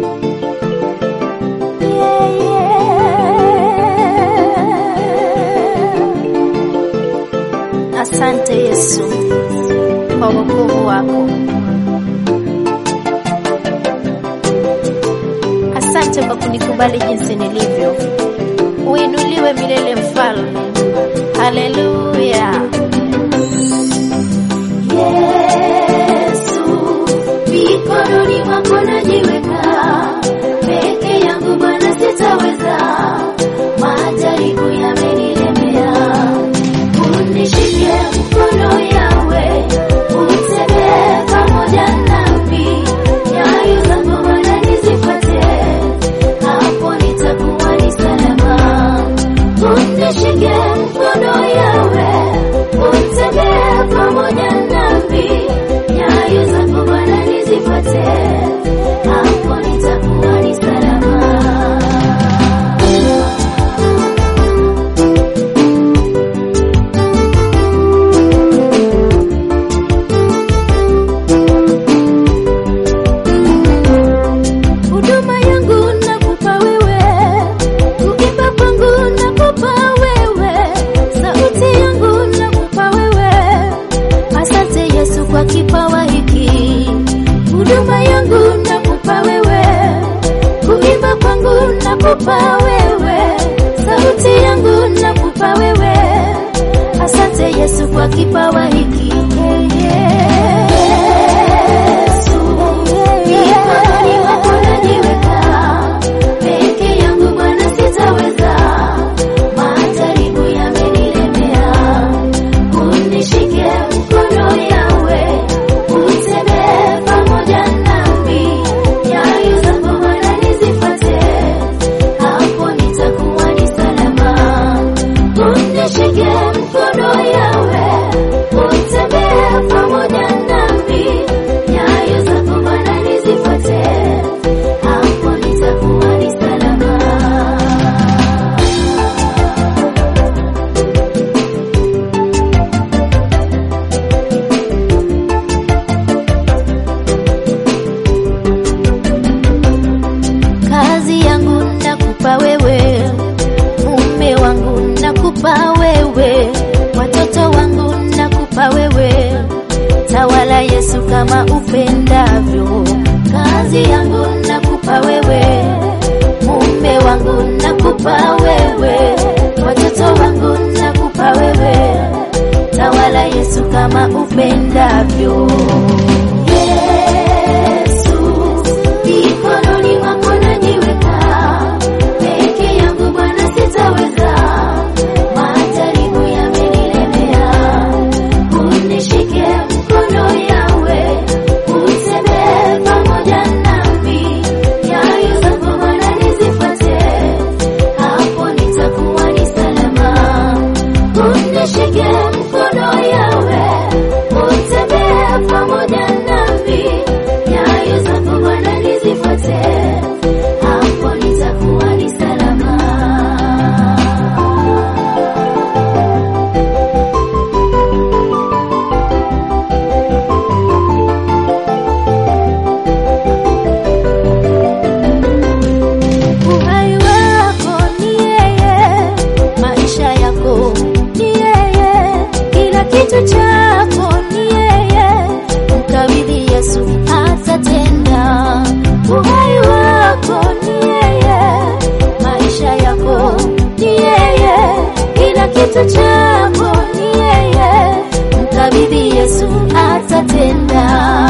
Asante Yesu kwa wokovu wako. Asante kwa kunikubali jinsi nilivyo. Uinuliwe milele mfalme. Haleluya. Yesu, mikononi mwako najiweka, peke yangu Bwana sitaweza, majaribu yamenilemea. Unishike mkono yawe, utembee pamoja nami, nyayo zako Bwana nizifuate, hapo nitakuwa ni salama. Unishike mkono yawe, utembee pamoja nami, nyayo zako Bwana nizifuate, hapo nitakuwa ni salama. Huduma yangu nakupa wewe, kuimba kwangu nakupa wewe, sauti yangu nakupa wewe. Asante Yesu kwa kipawa hiki. Huduma yangu nakupa wewe, kuimba kwangu nakupa wewe, sauti yangu nakupa wewe. Asante Yesu kwa kipawa hiki. Yesu, mikononi mwako najiweka, peke yangu Bwana sitaweza, majaribu yamenilemea. Unishike mkono yawe, utembee pamoja nami, nyayo zako Bwana nizifuate, hapo nitakuwa ni salama. Unishike mkono yawe, utembee pamoja nami, nyayo zako Bwana nizifuate, hapo nitakuwa ni salama. Kazi yangu nakupa wewe, mume wangu nakupa wewe, watoto wangu nakupa wewe. Tawala Yesu kama upendavyo. Kazi yangu nakupa wewe, mume wangu nakupa wewe, watoto wangu nakupa wewe. Tawala Yesu kama upendavyo. Yesu, mikononi mwako najiweka, peke yangu Bwana sitaweza, majaribu yamenilemea. Unishike mkono yawe, utembee pamoja nami, nyayo zako Bwana nizifuate, hapo nitakuwa ni salama. Unishike mkono yawe, utembee pamoja nami, nyayo zako Bwana nizifuate, hapo nitakuwa ni salama. Uhai wako ni yeye, maisha yako ni yeye, kila kitu chako ni yeye. Mkabidhi Yesu atatenda. Uhai wako ni yeye, maisha yako ni yeye, kila kitu chako ni yeye. Mkabidhi Yesu atatenda.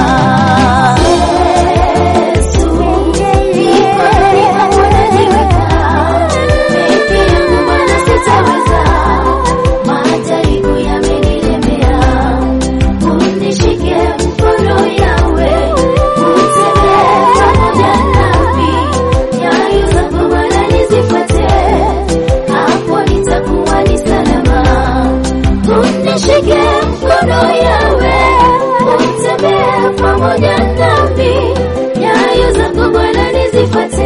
Yesu, mikononi mwako najiweka, peke yangu Bwana sitaweza, majaribu yamenilemea. Unishike mkono yawe, utembee pamoja nami, nyayo zako Bwana nizifuate, hapo nitakuwa ni salama. Unishike mkono yawe, utembee pamoja nami, nyayo zako Bwana nizifuate,